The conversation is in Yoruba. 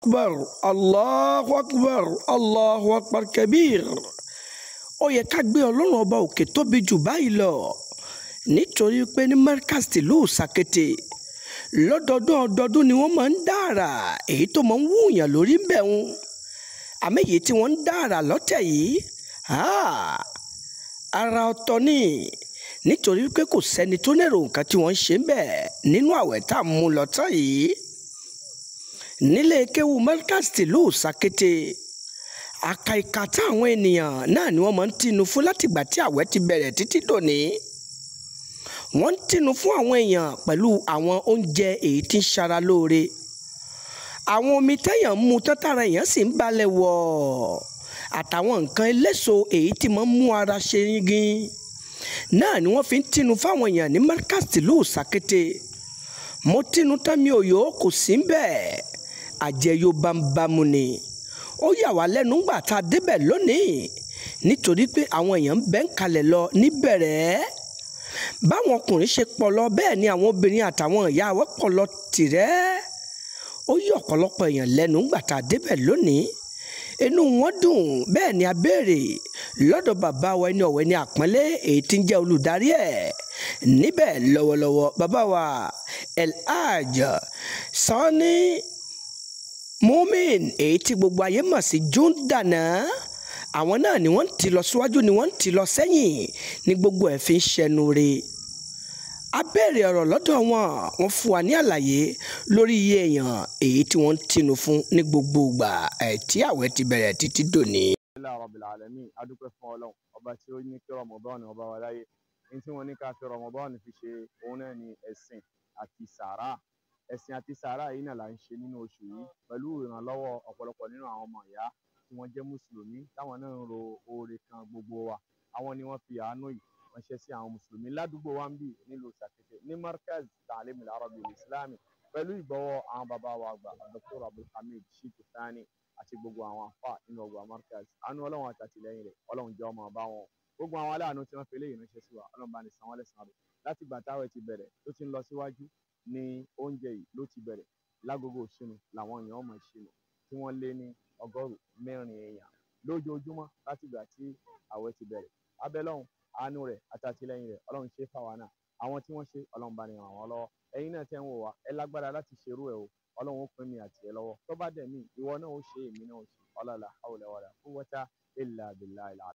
akbar allahu akbar allahu akbar kabir ó yẹ ká gbé ọlọ́run ọba òkè tóbi jù báyìí lọ nítorí pé ní markaz tìlú sàkété lọ́dọọdún ọdọọdún ni wọ́n máa ń dára èyí tó máa ń wúyàn lórí ń bẹ̀ wọn àmọ́ èyí tí wọ́n ń dára lọ́tẹ̀ yìí ara ọ̀tọ̀ ni nítorí pé kò sẹ́ni tó lérò nǹkan tí wọ́n ń ṣe ń bẹ̀ nínú àwẹ̀ tá a mú lọ́tọ̀ yìí nílé kéwu markaz tìlú sàkété àkàìkà táwọn ènìyàn náà ni wọ́n máa ń tinú fún látìgbà tí àwẹ̀ ti bẹ̀rẹ̀ títí dòní wọ́n ń tinú fún àwọn èèyàn pẹ̀lú àwọn oúnjẹ èyí tí ń ṣara lóore àwọn omi tẹ́yàn ń mu tọ́tara èèyàn sì ń balẹ̀ wọ̀ àtàwọn nǹkan eléso èyí tí máa ń mú ara ṣe yingin náà ni wọ́n fi ń tinú fáwọn èèyàn ní markaz tìlú sàkété mo tinú tán mi ò yó kò sí ń bẹ́ẹ̀ àjẹyó bámbámu ni ó yà wá lẹ́nu ńgbà tá a débẹ̀ lónìí nítorí pé àwọn èèyàn ń bẹ́ ń kalẹ̀ lọ níbẹ̀rẹ̀ báwọn ọkùnrin ṣe pọ̀ lọ bẹ́ẹ̀ ni àwọn obìnrin àtàwọn ìyá wa pọ̀ lọ tìrẹ́ ó yí ọ̀pọ̀lọpọ̀ èèyàn lẹ́nu ńgbà tá a débẹ̀ lónìí inú wọn dùn bẹ́ẹ̀ ni a béèrè lọ́dọ̀ bàbá wa ẹni ọ̀wẹ́ ní àpọ́nlé èyí tí ń jẹ́ olùdarí ẹ̀ níbẹ̀ lọ́wọ́lọ́wọ́ bàbá wa elhaj Sani mumin èyí tí gbogbo ayé mọ̀ sí júndàná àwọn náà ni wọ́n ń ti lọ síwájú ni wọ́n ń ti lọ sẹ́yìn ní gbogbo ẹ̀ fi ń ṣẹnu re a béèrè ọ̀rọ̀ lọ́dọ̀ wọn wọ́n fún wa ní àlàyé lórí iye èèyàn èyí tí wọ́n ń tinú fún ní gbogbo ìgbà ẹ̀ tí àwẹ̀ ti bẹ̀rẹ̀ títí dòní. alhamdulilayi rabbil alamin adúpẹ́ fún ọlọ́run ọba tí ó ní kí rọmọbọ́ọ̀nù ọba wa láyé ní tí wọ́n ní ká fi rọmọbọ́ọ̀nù fi ṣe òun náà ni ẹ̀sìn àti sàárà ẹ̀sìn àti sàárà yìí náà là ń ṣe nínú oṣù yìí pẹ̀lú ìrànlọ́wọ́ ọ̀pọ̀lọpọ̀ nínú àwọn ọmọ ìyá tí wọ́n jẹ́ mùsùlùmí táwọn náà ń ro oore kan gbogbo wa àwọn ni wọ́n fi àánú yìí ránṣẹ́ sí àwọn mùsùlùmí ládùúgbò wa ń bì nílùú sàkété ní markaz taalim al-arabi al-islami pẹ̀lú ìgbọ́wọ́ àwọn bàbá wa àgbà dr abdulhamid shitu sani àti gbogbo àwọn afa nínú ọgbà markaz àánú ọlọ́run àti àtìlẹ́yìn rẹ̀ ọlọ́run jẹ́ ọmọ ọba wọn gbogbo àwọn aláàánú tí wọ́n fi eléyìí ránṣẹ́ sí wa ọlọ́run bá ní san wọ́n lẹ́san rẹ̀ láti gbà táwẹ̀ ti bẹ̀rẹ̀ tó ti ń lọ síwájú ní oúnjẹ yìí ló ti bẹ̀rẹ̀ lágogo ìṣinu làwọn èèyàn ọmọ ìṣinu tí wọ́n lé ní ọgọ́rùn mẹ́rin èèyàn lójoojúmọ́ láti ìgbà tí àwẹ̀ ti bẹ̀rẹ̀ abẹ́lọ́hún àánú rẹ̀ àtàtìlẹ́yìn rẹ̀ ọlọ́run ṣe fáwa náà àwọn tí wọ́n ṣe ọlọ́run bá ní ràn wọ́n lọ́wọ́ ẹ̀yin náà tẹ́ ń wò wá ẹ lágbára láti ṣerú ẹ̀ o ọlọ́run ó pín mi àti ẹ lọ́wọ́ tó bá dẹ̀ mí ìwọ náà ó ṣe èmi náà ó ṣe ọlọ́lá hawla wala quwwata illa billahi